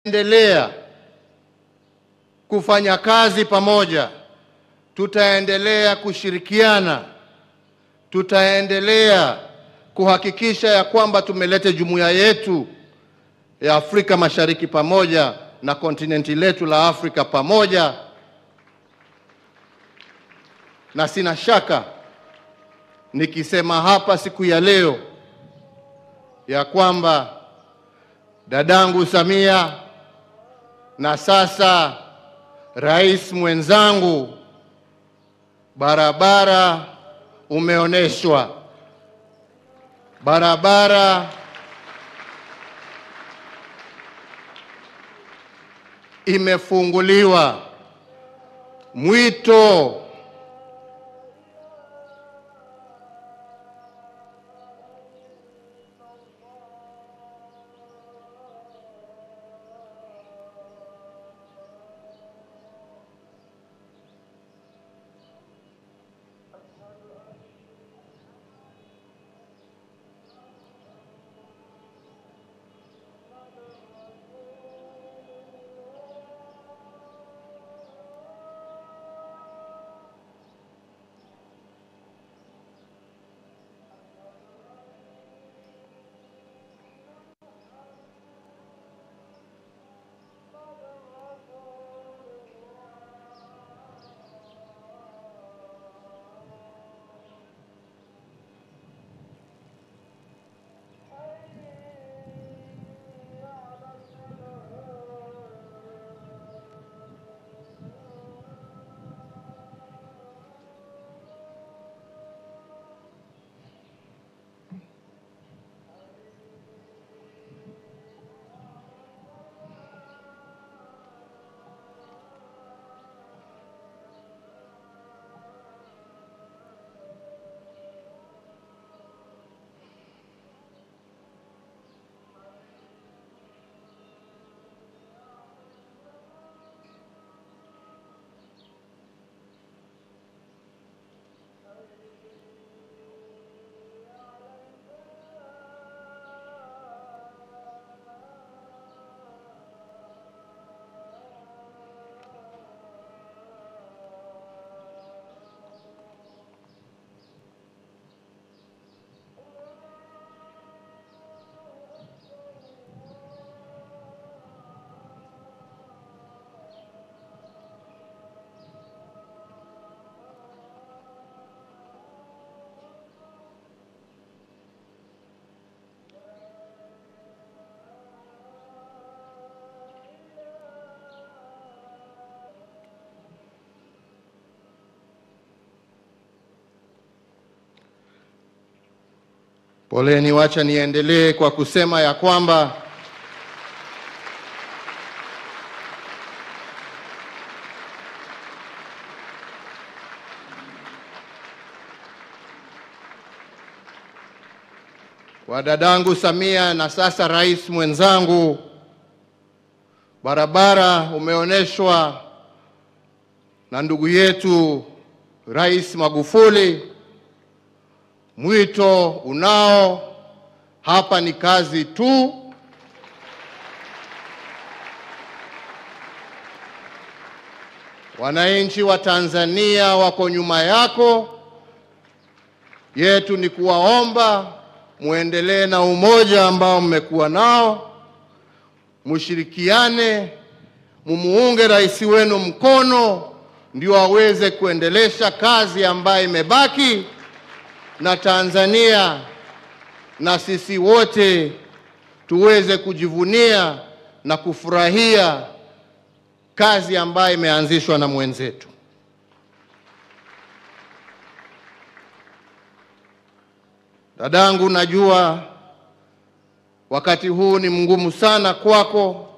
endelea kufanya kazi pamoja, tutaendelea kushirikiana, tutaendelea kuhakikisha ya kwamba tumeleta jumuiya yetu ya Afrika Mashariki pamoja na kontinenti letu la Afrika pamoja, na sina shaka nikisema hapa siku ya leo ya kwamba dadangu Samia na sasa rais mwenzangu, barabara umeonyeshwa, barabara imefunguliwa, mwito Poleni, wacha niendelee kwa kusema ya kwamba kwa dadangu Samia na sasa rais mwenzangu, barabara umeonyeshwa na ndugu yetu Rais Magufuli. Mwito unao hapa, ni kazi tu. Wananchi wa Tanzania wako nyuma yako. Yetu ni kuwaomba muendelee na umoja ambao mmekuwa nao, mushirikiane, mumuunge rais wenu mkono, ndio aweze kuendelesha kazi ambayo imebaki na Tanzania na sisi wote tuweze kujivunia na kufurahia kazi ambayo imeanzishwa na mwenzetu. Dadangu, najua wakati huu ni mgumu sana kwako,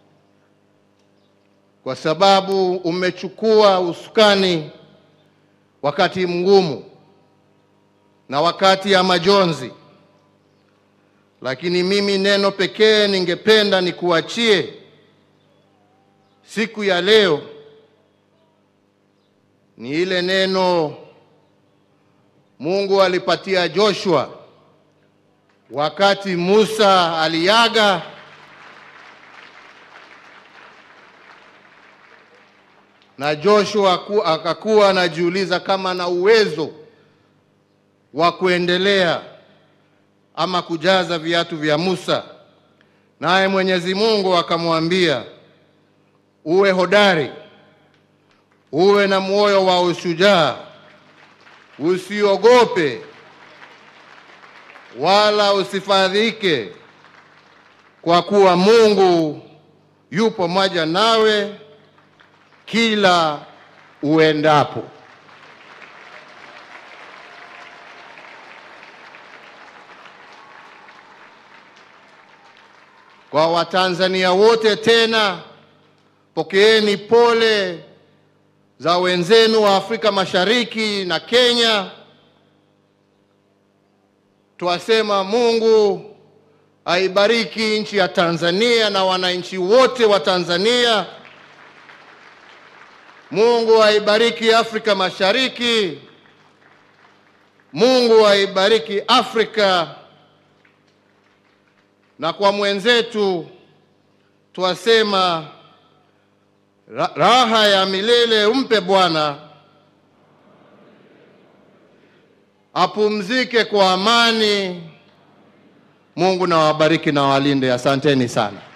kwa sababu umechukua usukani wakati mgumu na wakati ya majonzi, lakini mimi neno pekee ningependa nikuachie siku ya leo ni ile neno Mungu alipatia Joshua wakati Musa aliaga na Joshua ku- akakuwa anajiuliza kama ana uwezo wa kuendelea ama kujaza viatu vya Musa, naye Mwenyezi Mungu akamwambia, uwe hodari, uwe na moyo wa ushujaa, usiogope wala usifadhike, kwa kuwa Mungu yu pamoja nawe kila uendapo. Kwa Watanzania wote tena, pokeeni pole za wenzenu wa Afrika Mashariki na Kenya. Twasema Mungu aibariki nchi ya Tanzania na wananchi wote wa Tanzania. Mungu aibariki Afrika Mashariki. Mungu aibariki Afrika. Na kwa mwenzetu twasema ra- raha ya milele umpe Bwana, apumzike kwa amani. Mungu na wabariki na walinde. Asanteni sana.